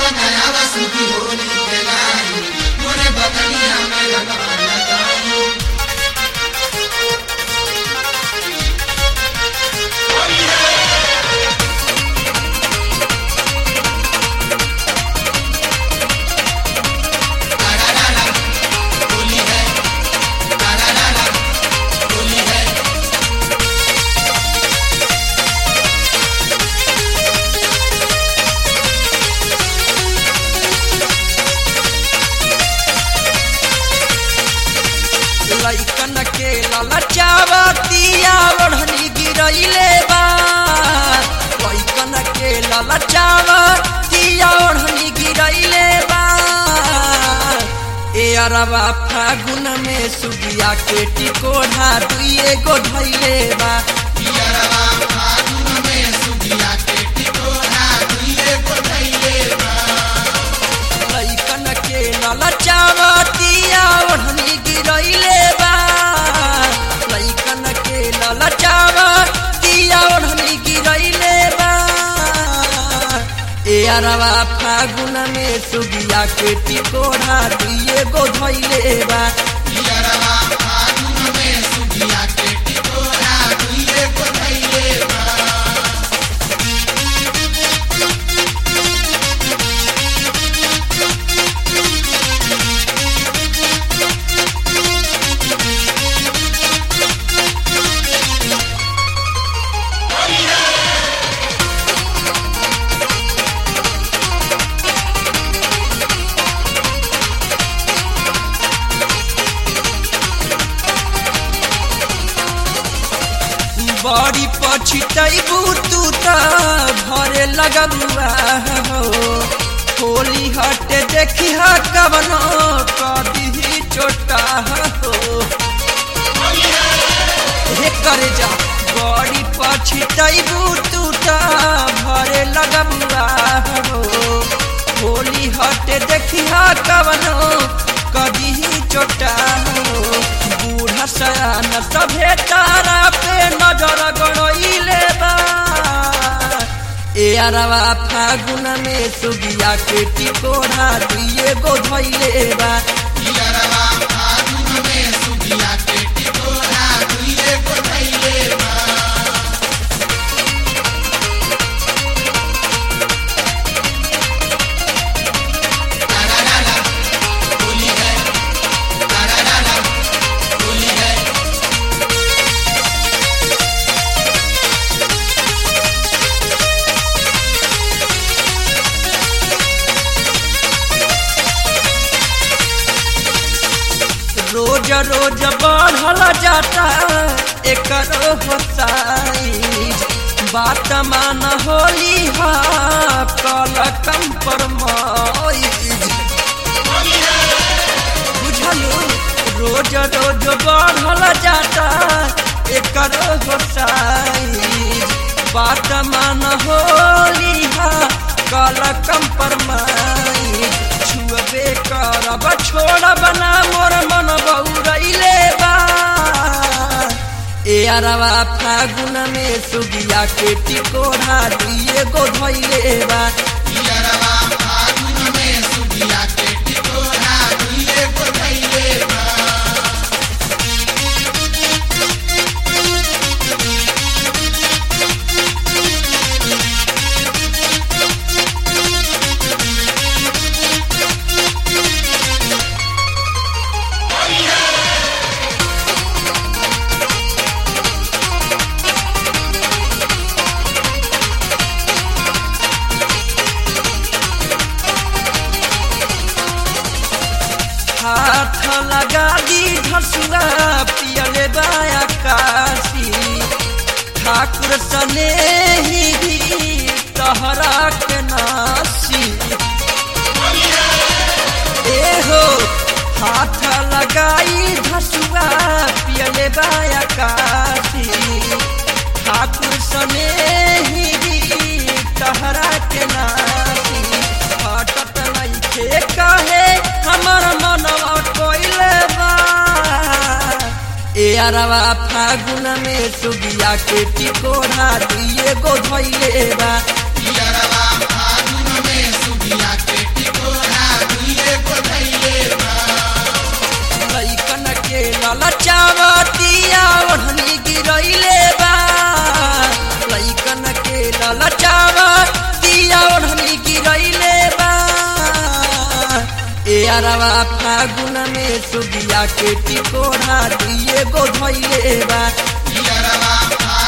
नया वसुकी होली के लाई मोरे बगलिया में रंगवा लगाई होली है होली है लइकन के ललचावतिया ओढ़नी गिरैले बा लइकन के ललचावतिया ओढ़नी गिरैले बा ए अरबा फागुन में सुगिया के टिकोढ़ा दुइए गो धैले बा पियरवा फागुन में सुगिया के टिकोरा दुइए को धइले बा लइकन के ललचावतिया ओढ़नी गिरैले बा लइकन के ललचावतिया ओढ़नी गिरैले बा ए अरवा फागुन में सुगिया के टिकोढ़ा दुइए गो धैले बा पियरवा फागुन में सुगिया के टिकोरा दुइए को धइले बा बड़ी पछितैबू तू त भरे लगबुआ हो होली हटे देखी हा कवनो कदी चोटा हो हे करे जा बड़ी पछितैबू तू त भरे लगबुआ हो होली हटे देखी हा कवनो कदी चोटा हो बूढ़ा सयान सभे तारा पे नजर गड़इले बा ए अरवा फागुन में सुगिया के टिकोढ़ा दुइए गो धइले बा पियरवा फागुन में सुगिया के टिकोरा दुइए को धइले बा होली है होली है रोज रोज बढ़ल जाता एकर होसाइज बात मान होली हा कल कंपरमाइज बुझलू रोज रोज बढ़ल जाता एकर होसाइज बात मान होली हा कल कंपरमाइज छुअबे करब छोड़ब ना मोर मन बउरैले बा ए अरवा फागुन में सुगिया के टिकोढ़ा दुइए गो धइले बा पियरवा फागुन में सुगिया के टिकोरा दुइए को धइले बा हाथ लगा दी धसुआ पियले बाया काशी ठाकुर सने ही भी तहरा के नासी ए हो हाथ लगाई धसुआ पियले बाया काशी ठाकुर सने ही भी तहरा के नासी हटत नइखे कहे हमर मनवा कोइले बा ए अरवा फागुन में सुगिया के टिकोढ़ा दुइए गो धइले बा पियरवा फागुन में सुगिया के यारवा फागुन में सुगिया के टिकोढ़ा दुइए गो धैले बा पियरवा